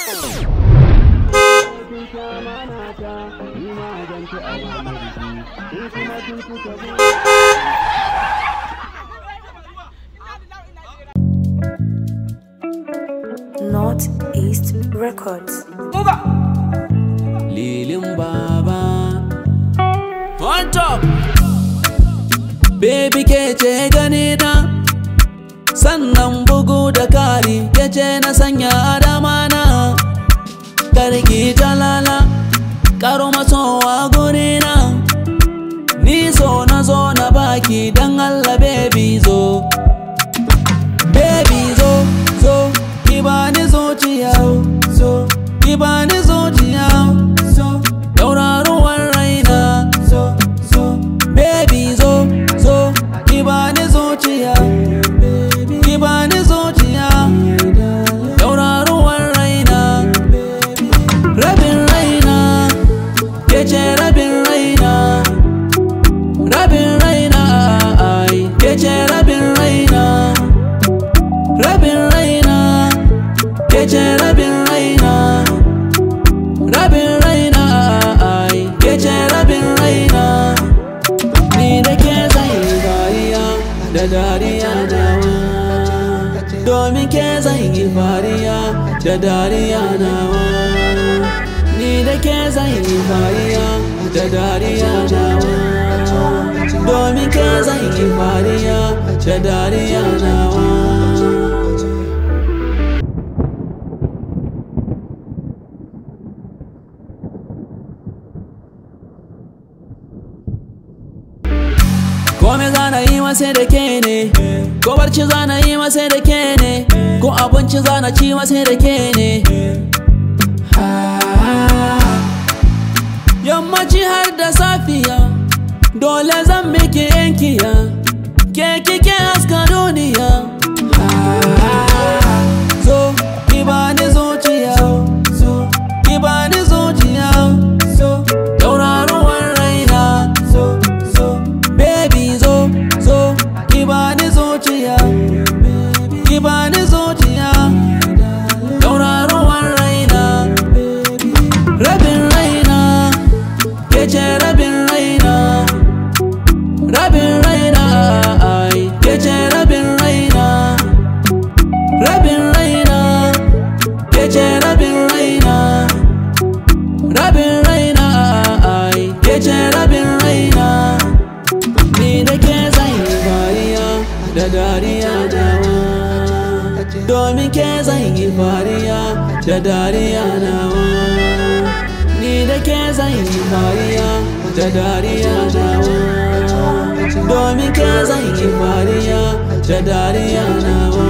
Northeast Records. Lilin Baba On top Baby ke ce gani na Sannan bugu da kari ke ce na sanya adama na Karki talala Karo masowa guri na Ni so na zo na baki dan Allah baby zo Baby zo zo ki bani zuciya zo ki bani zuciya zo tauraruwar raina zo zo baby zo zo ki bani zuciya ki bani zuciya tauraruwar raina rabin raina ke ce rabin raina rabin raina ai ke ce rabin raina rabin raina ke ce rabin raina rabin raina ai ke ce rabin raina ni da ke zai dariya da dariya nawa domin ke zai yi fariya da dariya nawa ni da ke zai yi fariya da dariya nawa domin ke zai yi fariya da dariya nawa Kome zana yi masa da ke ne Ko barci zana yi masa da ke ne Ko abinci zana ci masa da ke ne Yammaci har da safiya Dole zan miki yankiya Ke kike haska duniya Zo ki bani zuciya Zo ki bani zuciya Zo tauraruwar raina Zo zo baby zo zo ki bani zuciya ki bani zuciya tauraruwar raina rabin raina ke ce rabin raina rabin raina ai ke ce rabin raina rabin raina ke ce rabin raina rabin raina ai ke ce rabin raina ni da ke zai fariya da dariya nawa domin ke zai yi fariya da dariya nawa ni da ke zai yi fariya da dariya nawa domin ke zai yi fariya da dariya nawa